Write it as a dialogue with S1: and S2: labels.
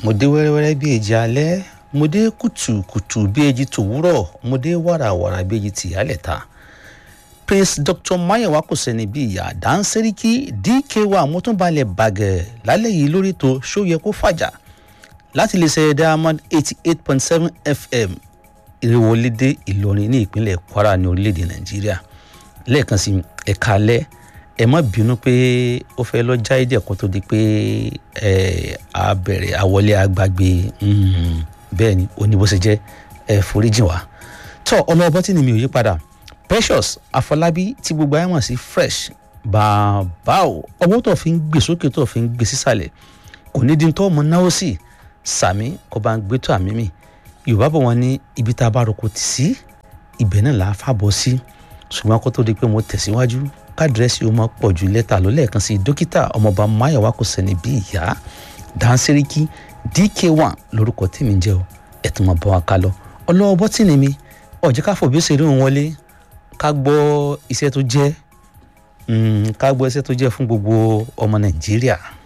S1: mo dé wẹ́rẹ́wẹ́rẹ́ bí èjì alẹ́ mo dé kùtùkùtù bí èjì tòwúrọ̀ mo dé wàràwàrà bí èjì tìyálẹ̀ ta prince dr mayowa kò sẹ́ni bí ìyá dáńsẹ́ríkì dk1 mo tún balẹ̀ bàgẹ́ lálẹ́ yìí lórí tó ṣó yẹ kó fàjà láti lè ṣe diamond eighty eight point seven fm ìrèwọlédè ìlọrin ní ìpínlẹ̀ kwara ní orílẹ̀-èdè nàìjíríà lẹ́ẹ̀kan sí ẹ̀ka alẹ́ ẹ má bínú pé ó fẹ́ lọ já ìdí ẹ̀kọ́ tó di pé ẹ á bẹ̀rẹ̀ àwọlé àgbàgbé bẹ́ẹ̀ ni ó ní bó ṣe jẹ́ ẹ foríjìn wá tọ́ ọmọ ọbọ̀ tí ni mi ò yí padà precious afọlábí tí gbogbo ayé mọ̀ sí fresh bàbá o ọwọ́ tó fi ń gbé sókè tó fi ń gbé sísàlẹ̀ kò ní di tó ọmọ náwó sí sàmí kó bá ń gbé tó àmì mi yorùbá bọ̀ wọ́n ní ibi tá a bá roko tì sí ibẹ̀ náà là á fàbọ̀ sí ṣùgbọ́n kó tó di pé mo tẹ̀síwájú kádírẹ́sì ó máa pọ̀ ju lẹ́tà ló lẹ́ẹ̀kan sí dókítà ọmọọba máyọ̀wá kò sẹ́ni bí ìyá dáńsẹ́ríkì dk1 lórúkọ tí mi ń jẹ́ o ẹ̀tún máa bá wa ká lọ ọlọ́wọ́ bọ́tìnì mi ọ̀jẹ́ ká fòbí ṣeré òun wọlé ká gbọ́ iṣẹ́ tó jẹ́ ká gbọ́ iṣẹ́ tó jẹ́ fún gbogbo ọmọ nàìjíríà.